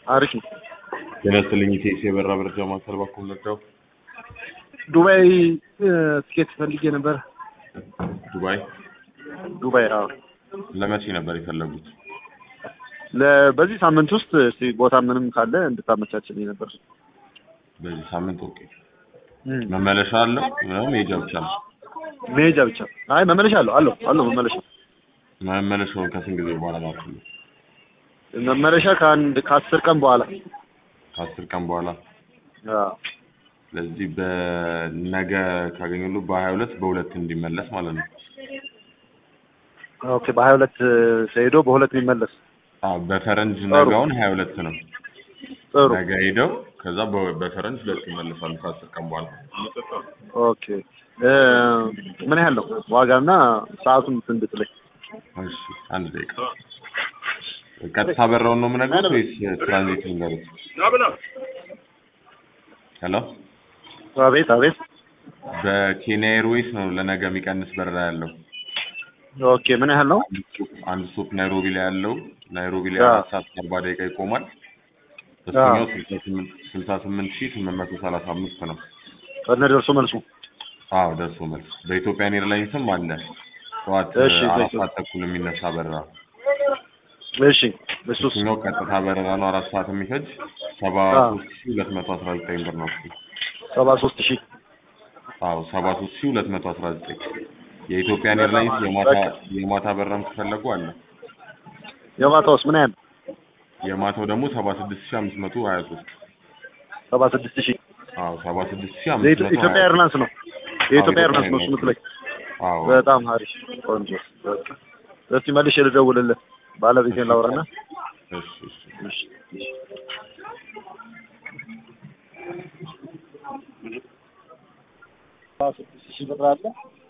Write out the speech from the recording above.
አሪፍ ነው። ጤና ይስጥልኝ ኢቴስ የበራ መረጃ ማዕከል ባኮ መጣው ዱባይ እ፣ ትኬት ፈልጌ ነበር። ዱባይ ዱባይ አዎ። ለመቼ ነበር የፈለጉት? ለ- በዚህ ሳምንት ውስጥ እስቲ ቦታ ምንም ካለ እንድታመቻችልኝ ነበር። በዚህ ሳምንት ኦኬ። እም፣ መመለሻ አለው ነው መሄጃ ብቻ ነው? መሄጃ ብቻ። አይ መመለሻ አለው አለው አለው መመለሻ መመለሻውን ከስንት ጊዜ በኋላ ማለት ነው? መመለሻ ከአንድ ከአስር ቀን በኋላ ከአስር ቀን በኋላ አዎ። ስለዚህ በነገ ካገኘሉ በሀያ ሁለት በሁለት እንዲመለስ ማለት ነው። ኦኬ በሀያ ሁለት ተሄዶ በሁለት የሚመለስ አዎ በፈረንጅ ጥሩ። ነገውን ሀያ ሁለት ነው። ጥሩ። ነገ ሄደው ከዛ በ- በፈረንጅ ሁለት ይመለሳሉ ከአስር ቀን በኋላ። ኦኬ እ፣ ምን ያህል ነው ዋጋና ሰዓቱን እንድትለኝ። እሺ አንድ ደቂቃ። ቀጥታ በረውን ነው የምነግሩት ወይስ ትራንዚት ልንገሩት? ሄሎ አቤት አቤት። በኬንያ ኤርዌይስ ነው ለነገ የሚቀንስ በረራ ያለው። ኦኬ ምን ያህል ነው? አንድ ስቶፕ ናይሮቢ ላይ ያለው ናይሮቢ ላይ አዎ። አራት ሰዓት ከአርባ ደቂቃ ይቆማል። እሱኛው ስልሳ ስምንት ስልሳ ስምንት ሺህ ስምንት መቶ ሰላሳ አምስት ነው። ከነ ደርሶ መልሱ አዎ ደርሶ መልስ። በኢትዮጵያን ኤርላይንስም አለ ጠዋት እሺ፣ አራት በኢትዮ- ሰዓት ተኩል የሚነሳ በረራ። እሺ እሱስ እሱኛው ቀጥታ በረራ ነው አራት ሰዓት የሚፈጅ ሰባ አዎ። ሶስት ሺህ ሁለት መቶ አስራ ዘጠኝ ብር ነው እሱ። ሰባ ሶስት ሺህ አዎ ሰባ ሶስት ሺህ ሁለት መቶ አስራ ዘጠኝ የኢትዮጵያን ኤርላይንስ የማታ የማታ በረራም ከፈለጉ አለ። የማታውስ ምን ያህል? የማታው ደግሞ ሰባ ስድስት ሺህ አምስት መቶ ሀያ ሶስት ሰባ ስድስት ሺህ አዎ ሰባ ስድስት ሺህ አምስት የኢትዮ- መቶ ኢትዮጵያ ሀያ ኤርላይንስ ነው። የኢትዮጵያ አዎ፣ ኤርላይንስ ነው እሱ ኢትዮጵያ የምትለኝ። አዎ በጣም አሪፍ ቆንጆ። በቃ እስቲ መልሼ ልደውልልህ ባለቤቴን ላውራና እሺ እሺ እሺ እሺ። ሰባ ስድስት ሺህ ብር አለ